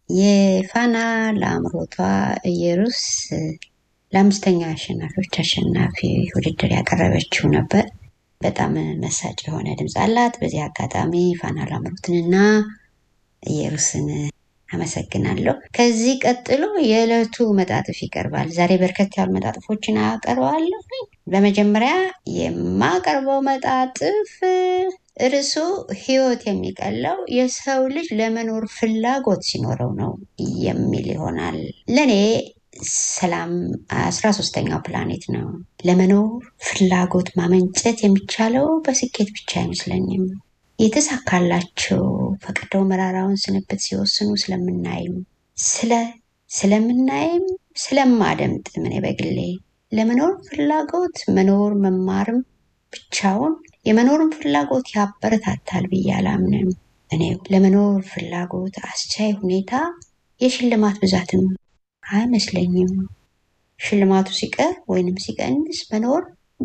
የፋና ለአምሮቷ ኢየሩስ ለአምስተኛ አሸናፊዎች አሸናፊ ውድድር ያቀረበችው ነበር። በጣም መሳጭ የሆነ ድምፅ አላት። በዚህ አጋጣሚ ፋና ላምሮትንና ኢየሩስን አመሰግናለሁ። ከዚህ ቀጥሎ የዕለቱ መጣጥፍ ይቀርባል። ዛሬ በርከት ያሉ መጣጥፎችን አቀርባለሁ። በመጀመሪያ የማቀርበው መጣጥፍ ርዕሱ ሕይወት የሚቀለው የሰው ልጅ ለመኖር ፍላጎት ሲኖረው ነው የሚል ይሆናል። ለእኔ ሰላም አስራ ሶስተኛው ፕላኔት ነው። ለመኖር ፍላጎት ማመንጨት የሚቻለው በስኬት ብቻ አይመስለኝም። የተሳካላቸው ፈቅደው መራራውን ስንብት ሲወስኑ ስለምናይም ስለ ስለምናይም ስለማደምጥ እኔ በግሌ ለመኖር ፍላጎት መኖር መማርም ብቻውን የመኖርን ፍላጎት ያበረታታል ብዬ አላምንም። እኔ ለመኖር ፍላጎት አስቻይ ሁኔታ የሽልማት ብዛትም አይመስለኝም። ሽልማቱ ሲቀር ወይንም ሲቀንስ መኖር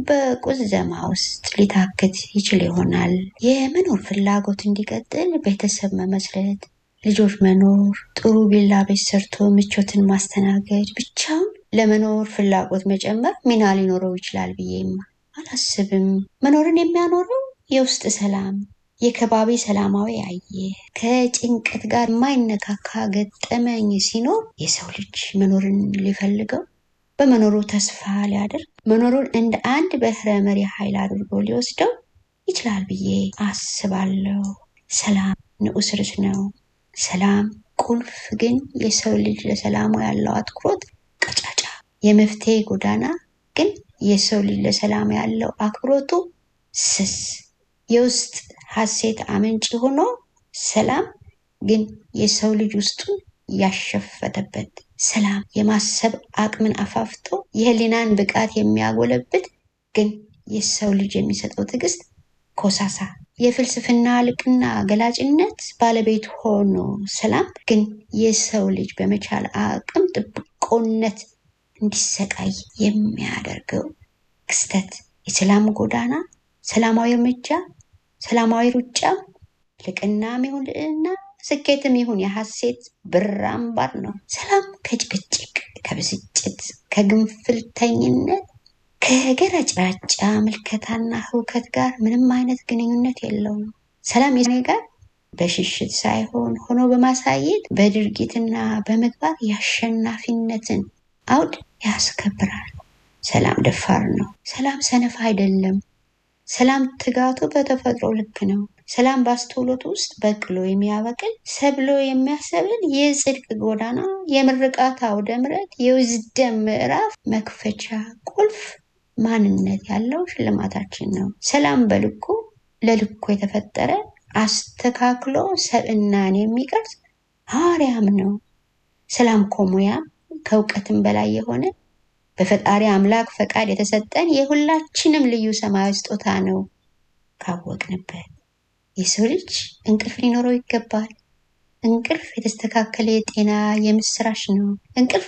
በቁዘማ ውስጥ ሊታክት ይችል ይሆናል። የመኖር ፍላጎት እንዲቀጥል ቤተሰብ መመስረት፣ ልጆች መኖር፣ ጥሩ ቪላ ቤት ሰርቶ ምቾትን ማስተናገድ ብቻውን ለመኖር ፍላጎት መጨመር ሚና ሊኖረው ይችላል ብዬም አላስብም። መኖርን የሚያኖረው የውስጥ ሰላም፣ የከባቢ ሰላማዊ አየር፣ ከጭንቀት ጋር የማይነካካ ገጠመኝ ሲኖር የሰው ልጅ መኖርን ሊፈልገው በመኖሩ ተስፋ ሊያደርግ መኖሩን እንደ አንድ በህረ መሪ ኃይል አድርጎ ሊወስደው ይችላል ብዬ አስባለሁ። ሰላም ንዑስ ርዕስ ነው። ሰላም ቁልፍ ግን የሰው ልጅ ለሰላሙ ያለው አትኩሮት ቀጫጫ። የመፍትሄ ጎዳና ግን የሰው ልጅ ለሰላም ያለው አክብሮቱ ስስ። የውስጥ ሀሴት አመንጭ ሆኖ ሰላም ግን የሰው ልጅ ውስጡን ያሸፈተበት ሰላም የማሰብ አቅምን አፋፍቶ የህሊናን ብቃት የሚያጎለብት ግን የሰው ልጅ የሚሰጠው ትዕግስት ኮሳሳ የፍልስፍና ልቅና ገላጭነት ባለቤት ሆኖ ሰላም ግን የሰው ልጅ በመቻል አቅም ጥብቆነት እንዲሰቃይ የሚያደርገው ክስተት የሰላም ጎዳና ሰላማዊ እርምጃ ሰላማዊ ሩጫ ልቅናም ይሁን ልዕልና ስኬትም ይሁን የሐሴት ብር አምባር ነው። ሰላም ከጭቅጭቅ፣ ከብስጭት፣ ከግንፍልተኝነት፣ ከገረጫጫ ምልከታና ህውከት ጋር ምንም አይነት ግንኙነት የለውም። ሰላም የኔ ጋር በሽሽት ሳይሆን ሆኖ በማሳየት በድርጊትና በምግባር የአሸናፊነትን አውድ ያስከብራል። ሰላም ደፋር ነው። ሰላም ሰነፍ አይደለም። ሰላም ትጋቱ በተፈጥሮ ልክ ነው። ሰላም በአስተውሎት ውስጥ በቅሎ የሚያበቅል ሰብሎ የሚያሰብል የጽድቅ ጎዳና የምርቃት አውደ ምሕረት የውዝደም ምዕራፍ መክፈቻ ቁልፍ ማንነት ያለው ሽልማታችን ነው። ሰላም በልኩ ለልኩ የተፈጠረ አስተካክሎ ሰብእናን የሚቀርጽ ሐዋርያም ነው። ሰላም ከሙያም ከእውቀትም በላይ የሆነ በፈጣሪ አምላክ ፈቃድ የተሰጠን የሁላችንም ልዩ ሰማያዊ ስጦታ ነው። ካወቅንበት የሰው ልጅ እንቅልፍ ሊኖረው ይገባል። እንቅልፍ የተስተካከለ የጤና የምስራች ነው። እንቅልፍ